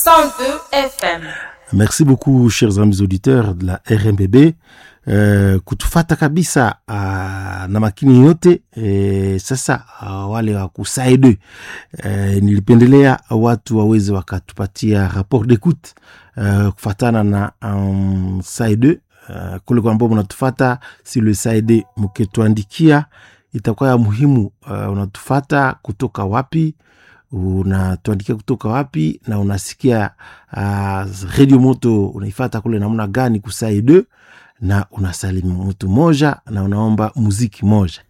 102 FM. Merci beaucoup chers amis auditeurs de la RMBB uh, kutufata kabisa uh, na makini yote e, sasa uh, wale wa kusaide uh, nilipendelea watu waweze wakatupatia rapport d'écoute uh, kufatana na um, saide uh, kule kwa ambao mnatufata si le saide mkituandikia itakuwa ya muhimu uh, unatufata kutoka wapi unatuandikia kutoka wapi na unasikia uh, redio moto unaifata kule namna gani kusaide na unasalimu mtu moja na unaomba muziki moja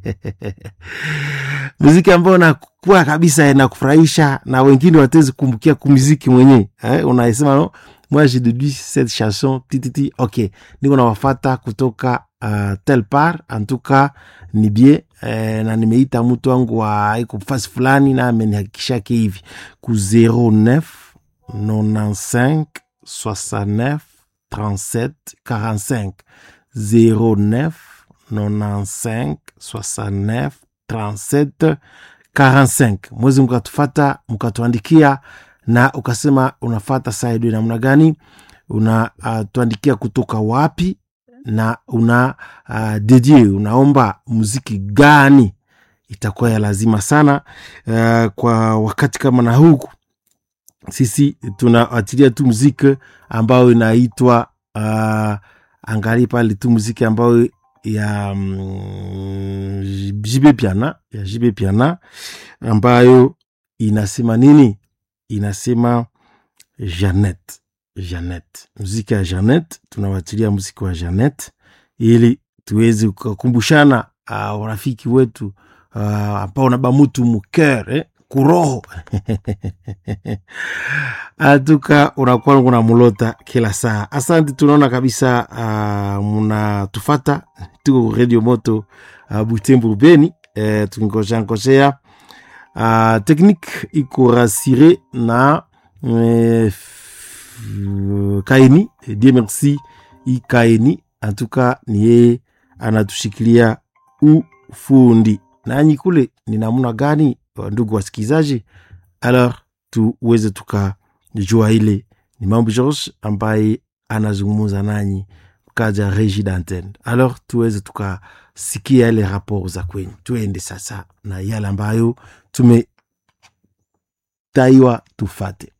muziki ambao nakuwa kabisa inakufurahisha na wengine watezi kumbukia kumuziki mwenyewe eh, unaisema no moi j'ai déduit cette chanson tititi ok niko nawafata kutoka uh, tel part en tout cas ni bie eh, na nimeita mtu wangu wa iko fasi fulani na amenihakikishake hivi ku 09 95 69 37 45 09 95 69 37 45 mwezi mkatufata mkatuandikia na ukasema unafata saidi namna gani unatuandikia uh, kutoka wapi na una uh, dedie unaomba muziki gani itakuwa ya lazima sana uh, kwa wakati kama na huku sisi tunaatilia tu muziki ambayo inaitwa uh, angali pale tu muziki ambayo ya um, jibe piana ya jibe piana ambayo inasema nini inasema janet janet muziki ya janet tunawatilia muziki wa janet ili tuweze kukumbushana uh, urafiki wetu uh, ambao naba mutu muker eh? kuroho atuka unakuwa kuna mulota kila saa asante tunaona kabisa uh, munatufata tuko radio moto uh, butembo beni uh, tungoshangosea uh, teknike iko rasire na uh, kaini die merci ikaini antuka ni yeye anatushikilia ufundi nanyi kule ni namna gani ndugu wasikilizaji alors tuweze tukajua ile ni mambo george ambaye anazungumuza nanyi kaja regi d'antenne alors tuweze tukasikia ile rapport za kwenyu tuende sasa na yale ambayo tumetaiwa tufate